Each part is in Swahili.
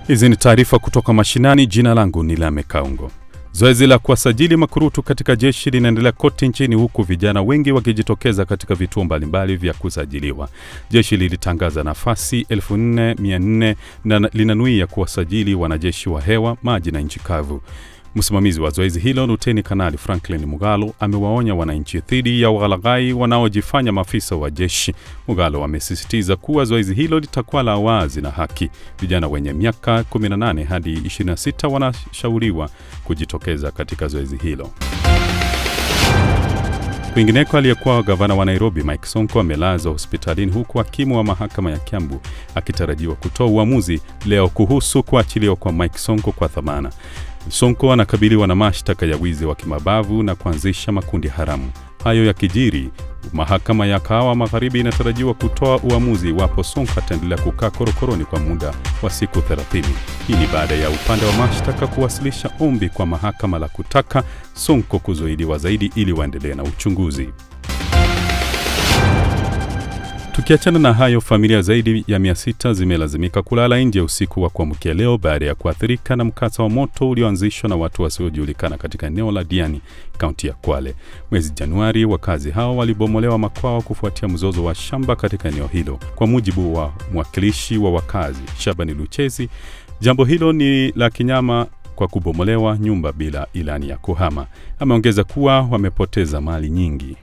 Hizi ni taarifa kutoka mashinani. Jina langu ni Lame Kaungo. Zoezi la kuwasajili makurutu katika jeshi linaendelea kote nchini huku vijana wengi wakijitokeza katika vituo mbalimbali vya kusajiliwa. Jeshi lilitangaza nafasi 4400 na linanuia kuwasajili wanajeshi wa hewa, maji na nchi kavu. Msimamizi wa zoezi hilo Luteni Kanali Franklin Mugalo amewaonya wananchi dhidi ya walaghai wanaojifanya maafisa wa jeshi. Mugalo amesisitiza kuwa zoezi hilo litakuwa la wazi na haki. Vijana wenye miaka 18 hadi 26 wanashauriwa kujitokeza katika zoezi hilo. Kwingineko, aliyekuwa gavana wa Nairobi Mike Sonko amelazwa hospitalini huku hakimu wa mahakama ya Kiambu akitarajiwa kutoa uamuzi leo kuhusu kuachiliwa kwa Mike Sonko kwa dhamana. Sonko anakabiliwa na mashtaka ya wizi wa kimabavu na kuanzisha makundi haramu. Hayo yakijiri, mahakama ya Kahawa Magharibi inatarajiwa kutoa uamuzi iwapo Sonko ataendelea kukaa korokoroni kwa muda wa siku 30. Hii ni baada ya upande wa mashtaka kuwasilisha ombi kwa mahakama la kutaka Sonko kuzuiliwa zaidi ili waendelee na uchunguzi. Tukiachana na hayo, familia zaidi ya mia sita zimelazimika kulala nje usiku wa kuamkia leo baada ya kuathirika na mkasa wa moto ulioanzishwa na watu wasiojulikana katika eneo la Diani, kaunti ya Kwale. Mwezi Januari, wakazi hao walibomolewa makwao kufuatia mzozo wa shamba katika eneo hilo. Kwa mujibu wa mwakilishi wa wakazi Shabani Luchezi, jambo hilo ni la kinyama kwa kubomolewa nyumba bila ilani ya kuhama. Ameongeza kuwa wamepoteza mali nyingi.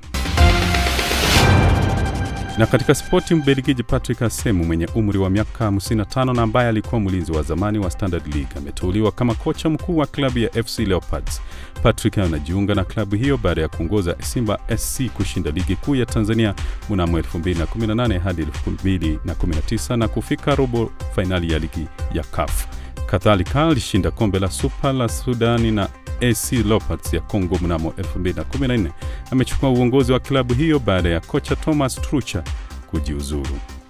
Na katika spoti, Mbelgiji Patrick Asemu mwenye umri wa miaka 55 na ambaye alikuwa mlinzi wa zamani wa Standard League ameteuliwa kama kocha mkuu wa klabu ya FC Leopards. Patrick anajiunga na klabu hiyo baada ya kuongoza Simba SC kushinda ligi kuu ya Tanzania mnamo 2018 hadi 2019 na kufika robo fainali ya ligi ya CAF. Kadhalika alishinda kombe la Super la Sudani na AC Leopards ya Kongo mnamo 2014. Amechukua uongozi wa klabu hiyo baada ya kocha Thomas Trucha kujiuzuru.